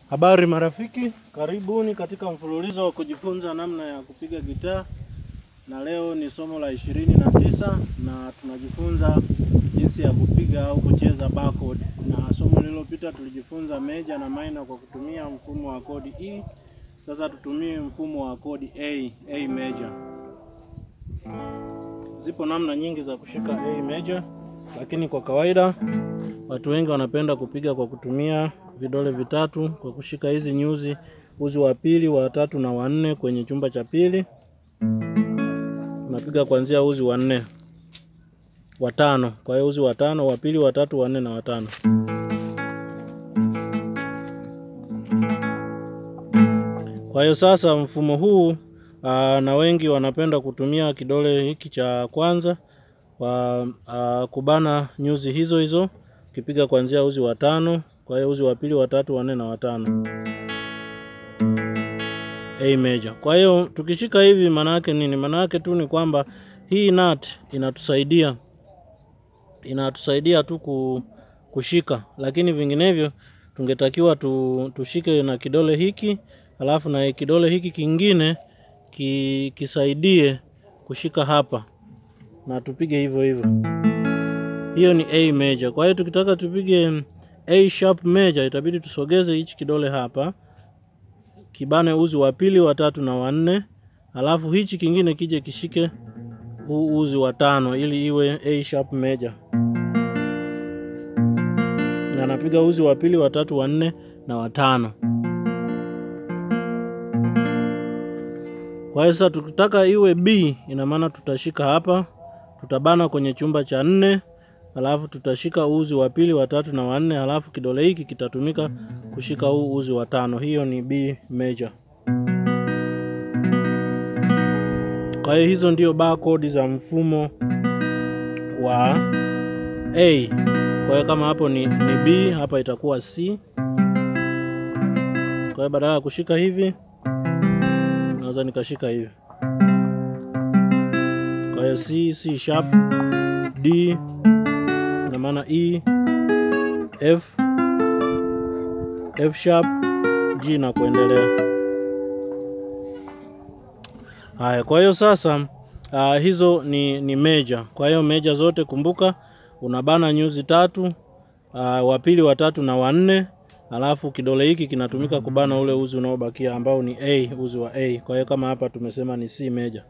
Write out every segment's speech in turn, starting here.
Habari marafiki, karibuni katika mfululizo wa kujifunza namna ya kupiga gitaa, na leo ni somo la ishirini na tisa na tunajifunza jinsi ya kupiga au kucheza bar chord. Na somo lililopita tulijifunza meja na minor kwa kutumia mfumo wa kodi E. Sasa tutumie mfumo wa kodi A, A major. Zipo namna nyingi za kushika A major, lakini kwa kawaida watu wengi wanapenda kupiga kwa kutumia vidole vitatu kwa kushika hizi nyuzi, uzi wa pili, wa tatu na wa nne kwenye chumba cha pili. Unapiga kuanzia uzi wa nne, wa tano. Kwa hiyo uzi wa tano, wa pili, wa tatu, wa nne na wa tano. Kwa hiyo sasa mfumo huu aa, na wengi wanapenda kutumia kidole hiki cha kwanza kwa aa, kubana nyuzi hizo hizo ukipiga kuanzia uzi wa tano. Kwa hiyo uzi wa pili, wa tatu, wa nne na wa tano, A major. Kwa hiyo tukishika hivi, maana yake nini? Maana yake tu ni kwamba hii nut inatusaidia inatusaidia tu kushika, lakini vinginevyo tungetakiwa tu, tushike na kidole hiki alafu na kidole hiki kingine ki, kisaidie kushika hapa na tupige hivyo hivyo. Hiyo ni A major. Kwa hiyo tukitaka tupige A sharp major itabidi tusogeze hichi kidole hapa kibane uzi wa pili, wa tatu na wa nne, alafu hichi kingine kije kishike huu uzi wa tano ili iwe A sharp major. Na napiga uzi wa pili, wa tatu, wa nne na wa tano. Kwa hiyo sasa tukitaka iwe B, ina maana tutashika hapa, tutabana kwenye chumba cha nne alafu tutashika uzi wa pili, wa tatu na wa nne, alafu kidole hiki kitatumika kushika huu uzi wa tano. Hiyo ni B major. Kwa hiyo hizo ndio bar chord za mfumo wa A. Kwa hiyo kama hapo ni, ni B, hapa itakuwa C. Kwa hiyo badala ya kushika hivi naweza nikashika hivi. Kwa hiyo C, C sharp, D na maana E, F, F sharp, G na kuendelea. Haya, kwa hiyo sasa uh, hizo ni, ni major. Kwa hiyo major zote kumbuka, unabana nyuzi tatu, uh, wa pili, wa tatu na wa nne, alafu kidole hiki kinatumika kubana ule uzi unaobakia ambao ni A, uzi wa A. Kwa hiyo kama hapa tumesema ni C major.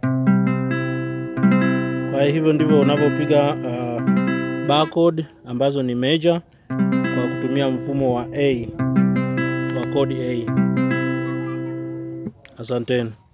Kwa hiyo hivyo ndivyo unavyopiga uh, bar chord ambazo ni major kwa kutumia mfumo wa A wa kodi A. Asanteni.